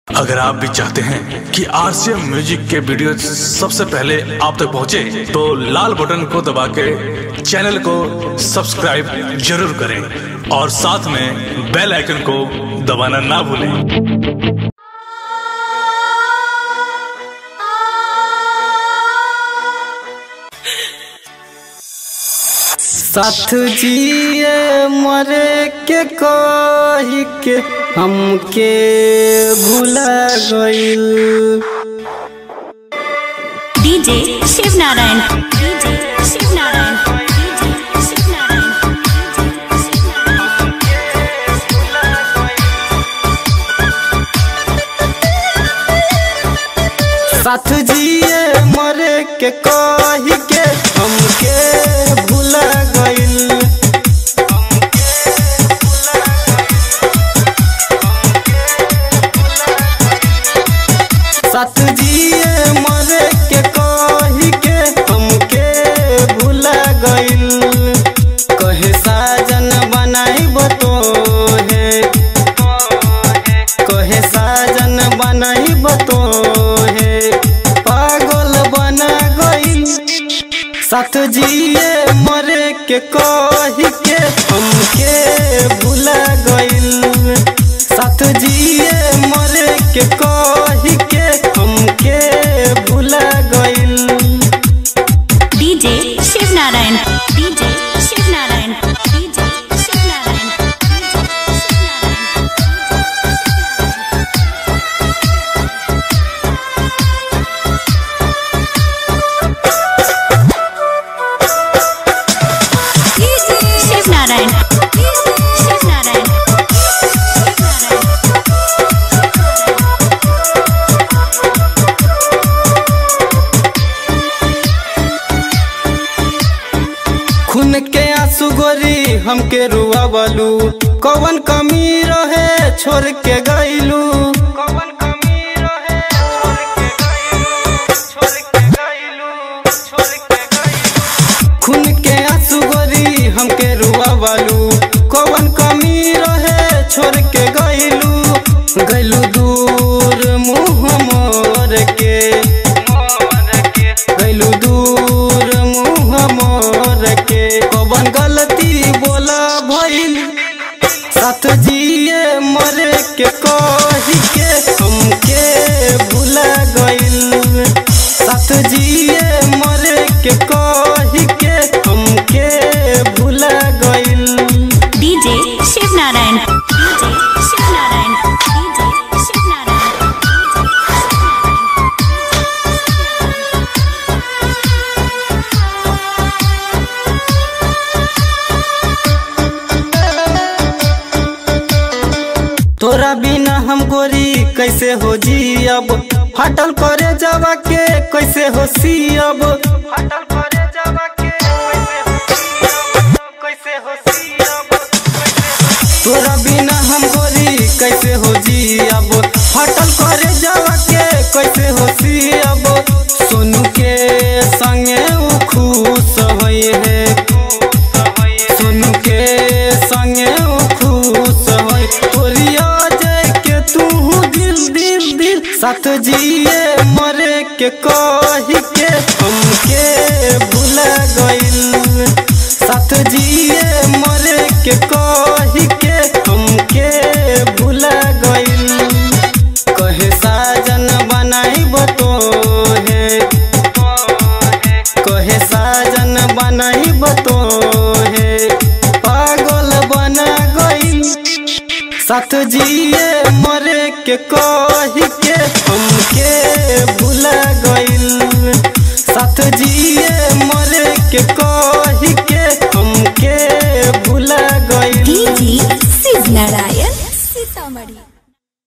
अगर आप भी चाहते हैं कि आरसीएम म्यूजिक के वीडियो सबसे पहले आप तक पहुंचे, तो लाल बटन को दबा के चैनल को सब्सक्राइब जरूर करें और साथ में बेल आइकन को दबाना ना भूलें साथ जिए मरे के कही के हमके भुला गइल DJ Shiv Narayan DJ Shiv Narayan DJ Shiv Narayan साथ जिए मरे के कही के हमके भुला गइल साथ जिए मरे के कही के हमके भुला गइल कहे साजन बनाई बतो है कहे साजन बनाई बतो है पागल बना गइल साथ जिए मरे के कही के हमके भुला गइल साथ जिए मरे के कही के हमके भुला गइल DJ Shiv Narayan DJ Shiv Narayan DJ Shiv Narayan Shiv Narayan Shiv Narayan खून के आंसू गोरी हमके रुआ बलू कौन कमी रहे छोड़ के गईलू कौन कमी रहे छोड़ के गईलू छोड़ के गईलू छोड़ के गईलू खून के आंसू गोरी हमके रुआ बलू कौन कमी रहे छोड़ के गईलू गईलू दूर मुंह मोर के गईलू दूर मुंह मोर के कौन गलती बोला भइल साथ जिए मरे के कही के हमके भुला गइल साथ जिए मरे के कही के हमके भुला गइल DJ Shiv Narayan DJ Shiv Narayan DJ Shiv Narayan तोरा बिना हम गोरी कैसे हो जियब हटल करे जावा के कैसे हो सियब हटल करे जावा के कैसे हो सियब तोरा बिना हम गोरी कैसे हो जियब हटल करे जावा के कैसे हो सियब सोनू के संगे उ खुश होई है सोनू के संगे उ खुश होई तोरिया जाय के तू दिल दिल दिल साथ जिए मरे के कही के हमके भुला गइल साथ जिए मरे के कही के हमके भुला गइल कहे साजन बनाई बतो है कहे साजन बनाई बतो है पागल बना गइल साथ जिए मरे के कही के हमके भुला गइल साथ जिए मरे के कही